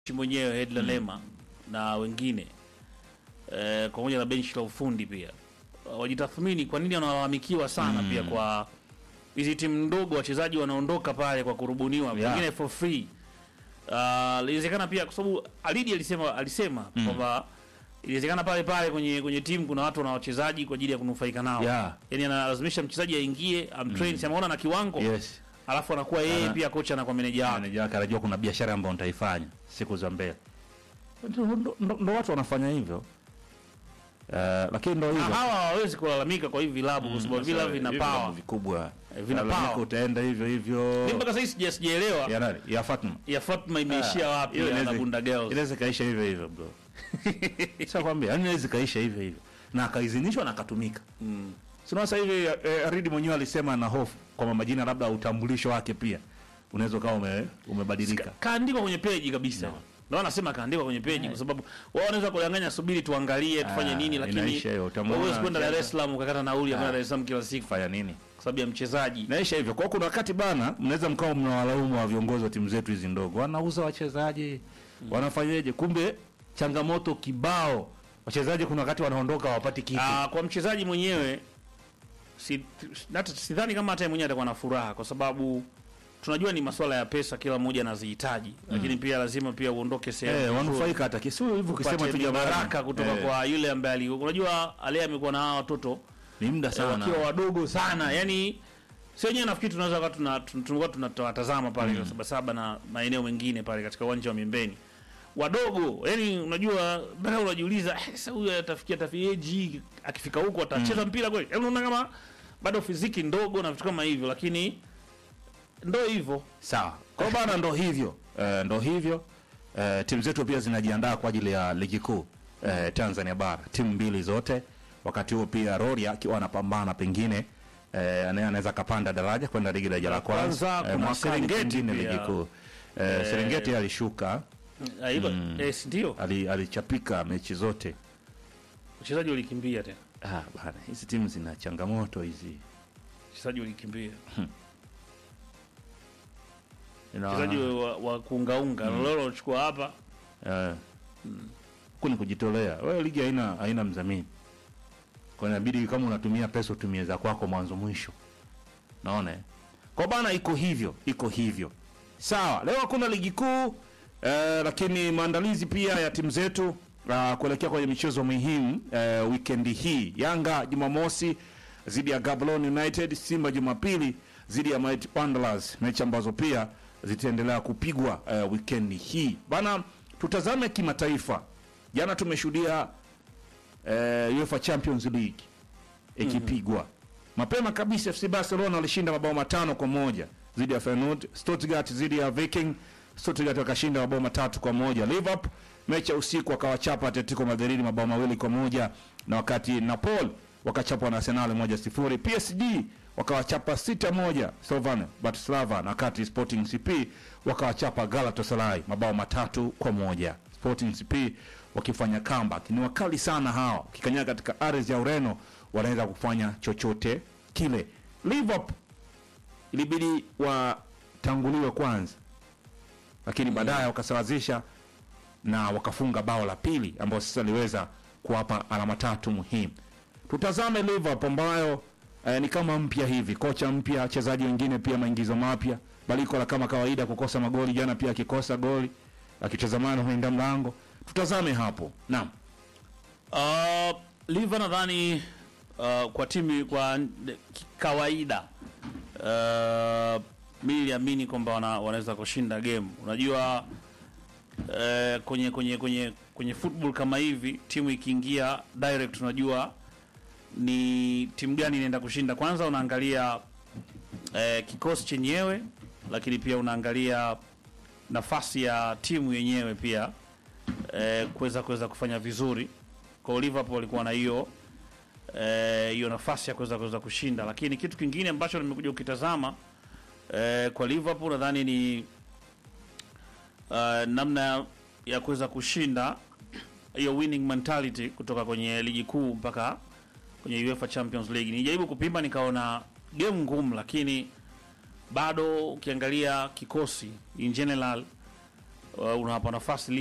mwenyewe Hedla Lema na wengine eh, pamoja na benchi la ufundi pia wajitathmini kwa nini wanalalamikiwa sana pia kwa hizi timu ndogo, wachezaji wanaondoka pale kwa kurubuniwa Yeah. pengine for free. Uh, inawezekana pia kwa sababu Alidi alisema alisema kwamba inawezekana pale pale kwenye kwenye timu kuna watu na wachezaji kwa ajili ya kunufaika nao Yeah. yani analazimisha mchezaji aingie amtrain, mm. ameona na kiwango Yes. alafu anakuwa yeye Ana- pia kocha na kwa meneja wake Meneja wake anajua kuna biashara ambayo nitaifanya siku za mbele. Ndo, ndo, ndo, ndo watu wanafanya hivyo. Uh, lakini ndo Na hivyo. hawa hawawezi kulalamika kwa hivi vilabu kwa sababu vilabu vina Hivi power. vilabu vikubwa. Eh, vina Lalamika power. Utaenda hivyo hivyo. Mimi mpaka sasa sija sijaelewa Ya nani? Ya Fatma. ya Fatma imeishia wapi Hiyo ya inaweza- na Bunda Girls. Inaweza kaisha hivyo hivyo bro. Sasa kwambia, yani inaweza kaisha hivyo hivyo. Na akaidhinishwa na akatumika. Mm. Sina sasa hivi eh, Aridi mwenyewe alisema na hofu kwamba majina labda utambulisho wake pia unaweza ukawa ume, umebadilika. Ka- Kaandikwa kwenye peji kabisa. Ndio anasema kaandikwa kwenye peji kwa sababu wao wanaweza kudanganya, subiri tuangalie tufanye Ah, nini, lakini inaisha hiyo, utamwona huwezi kwenda Dar es anacheza. Salaam ukakata nauli ya kwenda Ah. Dar es Salaam kila siku Fanya nini? kwa sababu ya mchezaji. Naisha hivyo. Kwa hiyo kuna wakati bana, mnaweza mkawa mnawalaumu wa viongozi wa timu zetu hizi ndogo, wanauza wachezaji, wanafanyaje? Kumbe changamoto kibao, wachezaji kuna wakati wanaondoka hawapati kitu. Ah, kwa mchezaji mwenyewe si, hata sidhani kama hata yeye mwenyewe atakuwa na furaha kwa sababu tunajua ni masuala ya pesa, kila mmoja anazihitaji, lakini pia lazima pia uondoke sehemu Eh, nzuri. wanufaika hata kisi hivyo ukisema upate tu jamani. baraka kutoka Eh, kwa yule ambaye ali unajua ale amekuwa na hawa watoto ni muda eh, sana. wakiwa wadogo sana yani si wenyewe nafikiri tunaweza kuwa tuna tun- tulikuwa tunatazama pale mm. Sabasaba na maeneo mengine pale katika uwanja wa Miembeni wadogo yani unajua mpaka unajiuliza "Eh, sasa huyu atafikia tafieji akifika huko atacheza mpira kweli yani unaona kama bado fiziki ndogo na vitu kama hivyo lakini ndo hivyo Sawa. Kwa hiyo bana, ndo hivyo eh, ndo hivyo eh, timu zetu pia zinajiandaa kwa ajili ya ligi kuu eh, Tanzania bara, timu mbili zote. Wakati huo pia Rorya akiwa anapambana pengine eh, anaye anaweza kapanda daraja kwenda ligi daraja la kwanza Kwanza, eh, kuna mwakani Serengeti pengine pia. ligi kuu eh, Serengeti alishuka Ah, hivyo eh, si ndio ali, alichapika mechi zote. wachezaji walikimbia tena Ah, bana, hizi timu zina changamoto hizi. wachezaji walikimbia Ina- wachezaji wa, wa kuungaunga mm. lolo walichukua hapa Eh. Huku ni kujitolea. Wewe ligi haina haina mdhamini. Kwa hiyo inabidi kama unatumia pesa utumie za kwako mwanzo mwisho. Naona? eh? Kwa bana iko hivyo, iko hivyo. Sawa, leo hakuna ligi kuu eh, lakini maandalizi pia ya timu zetu uh, kuelekea kwenye michezo muhimu eh, weekend hii. Yanga Jumamosi dhidi ya Gaborone United, Simba Jumapili dhidi ya Mighty Wanderers, mechi ambazo pia zitaendelea kupigwa eh, weekend hii. Bana, tutazame kimataifa. Jana tumeshuhudia eh, UEFA Champions League ikipigwa mapema kabisa. FC Barcelona walishinda mabao matano kwa moja dhidi ya Feyenoord. Stuttgart dhidi ya Viking, Stuttgart wakashinda mabao matatu kwa moja. Liverpool mechi ya usiku wakawachapa Atletico Madrid mabao mawili kwa moja na wakati Napoli wakachapwa na Arsenal moja sifuri. PSG wakawachapa sita moja Slovan Bratislava, na wakati Sporting CP wakawachapa Galatasaray mabao matatu kwa moja. Sporting CP wakifanya comeback. Ni wakali sana hawa, ukikanyaga katika ardhi ya Ureno wanaweza kufanya chochote kile. Liverpool ilibidi watanguliwe kwanza, lakini baadaye wakasawazisha na wakafunga bao la pili ambao sasa liweza kuwapa alama tatu muhimu. Tutazame Liverpool ambayo eh, ni kama mpya hivi, kocha mpya, wachezaji wengine pia maingizo mapya. Balikola kama kawaida kukosa magoli, jana pia akikosa goli akichezamana huenda mlango. Tutazame hapo. Naam. Uh, Liva nadhani uh, kwa timu kwa n- kawaida uh, mi niliamini kwamba wana, wanaweza kushinda game. Unajua uh, kwenye kwenye kwenye kwenye football kama hivi timu ikiingia direct, unajua ni timu gani inaenda kushinda. Kwanza unaangalia uh, kikosi chenyewe, lakini pia unaangalia nafasi ya timu yenyewe pia eh, kuweza kuweza kufanya vizuri. Kwa hiyo Liverpool walikuwa na hiyo eh, hiyo nafasi ya kuweza kuweza kushinda, lakini kitu kingine ambacho nimekuja ukitazama eh, kwa Liverpool nadhani ni uh, namna ya kuweza kushinda hiyo winning mentality kutoka kwenye ligi kuu mpaka kwenye UEFA Champions League. Nijaribu kupima nikaona game ngumu, lakini bado ukiangalia kikosi in general uh, unawapa nafasi